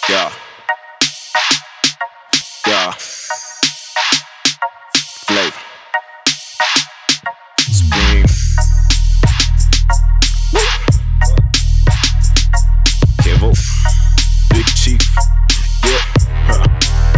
Yeah. Yeah. Flavor. Spring. Kevo. Big Chief. Yeah. Huh.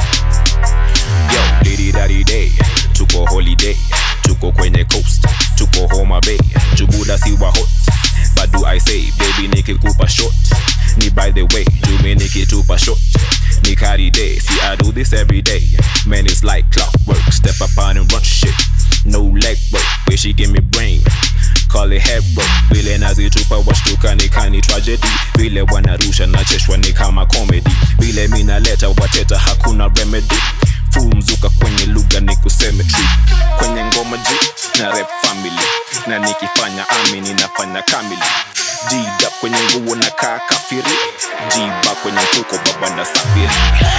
Yo, diddy daddy day. Tuko holiday. Tuko kwenye coast. Tuko Homa Bay. Jubuda siwa hot. But do I say, baby nikikupa short Ni by the way, jumi nikitupa short Ni carry day, see I do this every day Man it's like clockwork, step up on and run shit No leg work, where she give me brain Call it head work, vile nazitupa washtuka ni kani tragedy Vile wanarusha nacheshwa ni kama comedy Vile minaleta wateta hakuna remedy Full mzuka kwenye lugha ni kusemetry Kwenye ngoma G na rap family Na nikifanya ami ninafanya kamili Jida kwenye nguo na kaa kafiri Jiba kwenye tuko baba na safiri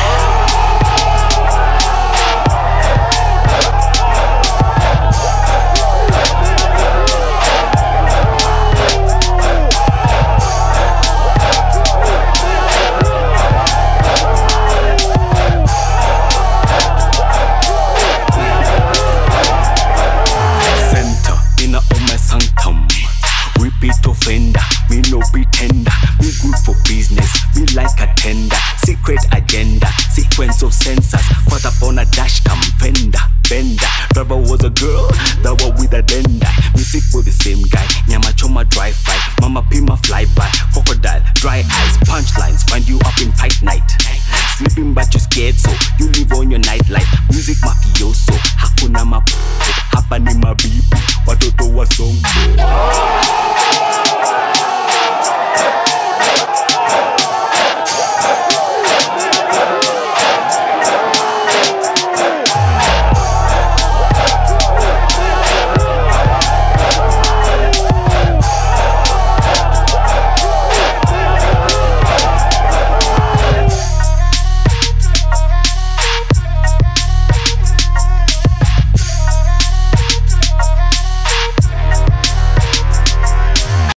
center in a my sanctum. Repeat offender, me no pretender. Me good for business, me like a tender. Secret agenda, sequence of sensors. Caught up on a dash cam fender, bender. Driver was a girl, that was with a dender. Me sick for the same guy. Nyama choma dry fry, mama pima fly by. Crocodile, dry eyes, punchlines. Find you up in tight night. Sleeping but you scared so you live on your nightlife. Music mafioso, hakuna mapo, hapa ni mabibo.